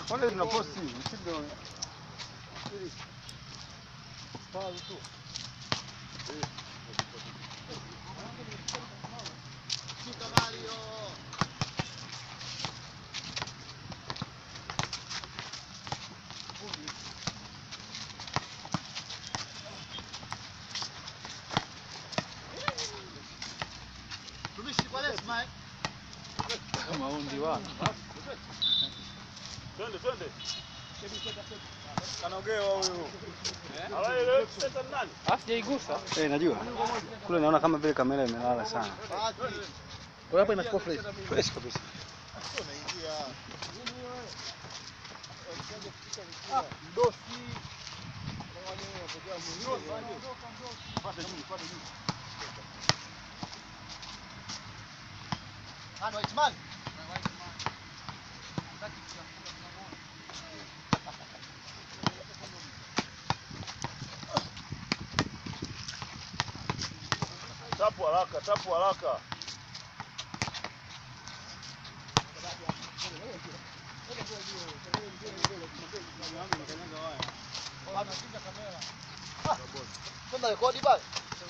Wale tuna posti msindo. Maundi wa. Twende twende. Kanaogewa huyu. Alaye leo sasa ni nani? Sijaigusa. Eh, najua. Kule naona kama vile kamera imelala sana. Kwa hapo inachukua fresh. Fresh kabisa. Tapu haraka, tapu haraka. rekodi pale.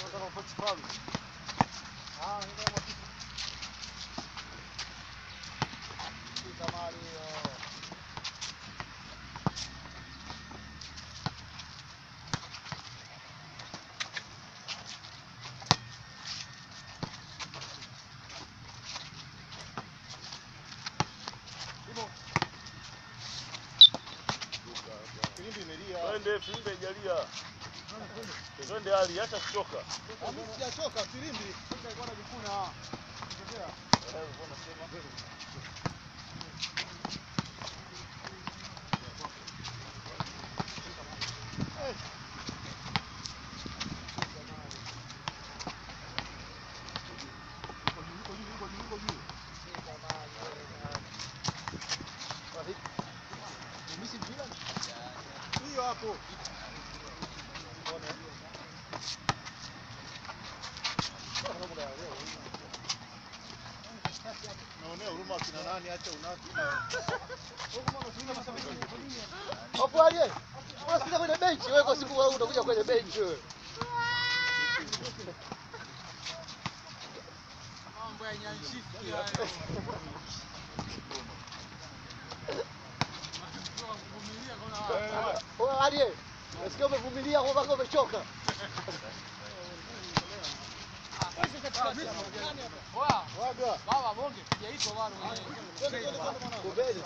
Twende Fimbe jalia. Twende hali acha kuchoka. Sijachoka filimbi. Hiyo hapo. Naonea huruma kina nani, acha unati. Hapo aje. Unasikia kwenye benchi wewe kwa siku wewe utakuja kwenye benchi wewe. Wewe aje. Nasikia umevumilia kwa mpaka umechoka. Waga. Baba bonge sijaitwa bado mwenyewe. Kubeli.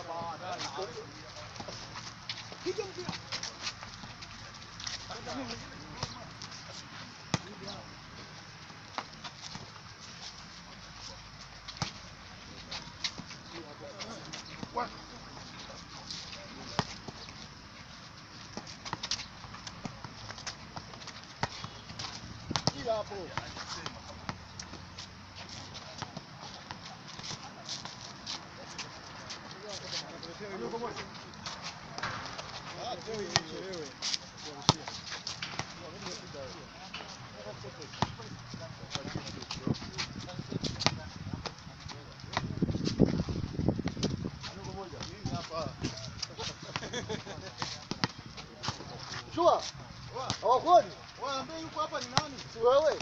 Kila hapo. Shua. Hawakuoni? Waambie yuko hapa ni nani? Si wewe.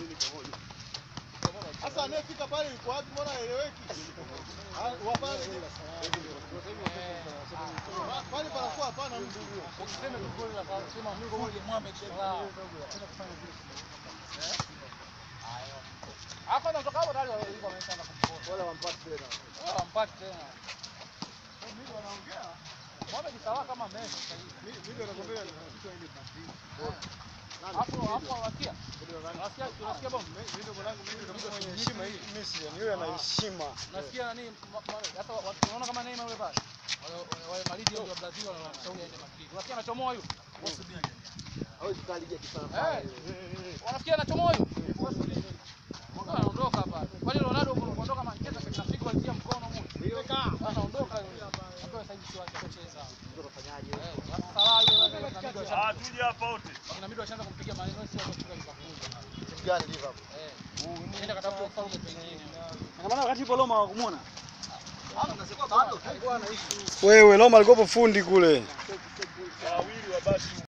Sasa anayefika pale yuko wapi? Mbona haeleweki? Ah, wa pale. Pa- Pale panakuwa hapana mtu huyo. Ukisema tu goli la sema Mungu moja Mohamed Salah. Hapa natoka hapo tayari walikuwa wameshaanza kumpoa. Wala wampati tena. Wala wampati tena. Mohamed Salah kama Messi sasa hivi. Mimi nakwambia Hapo hapo wasikia. Unasikia unasikia bomba? Heshima hii Messi, yani yeye ana heshima. Nasikia nani ma- ma- hata wa- watu unaona kama Neymar yule pale. Wale wale Madrid ndio wa Brazil wanamshauri aende Madrid. Unasikia anachomoa huyo? hawezi kukaa ligi ya Kifaransa. Eh. Wanafikia anachomoa huyo? Mbona anaondoka pale? Kwani Ronaldo kuondoka Manchester katika siku alitia mkono huko. Anaondoka yule. Ambaye sasa hivi si wake kucheza. Ndio unafanyaje? Eh, sasa Salah yule wale inabidi Ah, washaanza tuje hapa wote. inabidi washaanza kumpiga maneno sio kutoka Liverpool. Timu gani Liverpool? Eh. Nenda katafuta ufalme pengine. Ina maana wakati ipo Roma hawakumuona. Wewe Roma alikopo fundi kule. wawili wa basi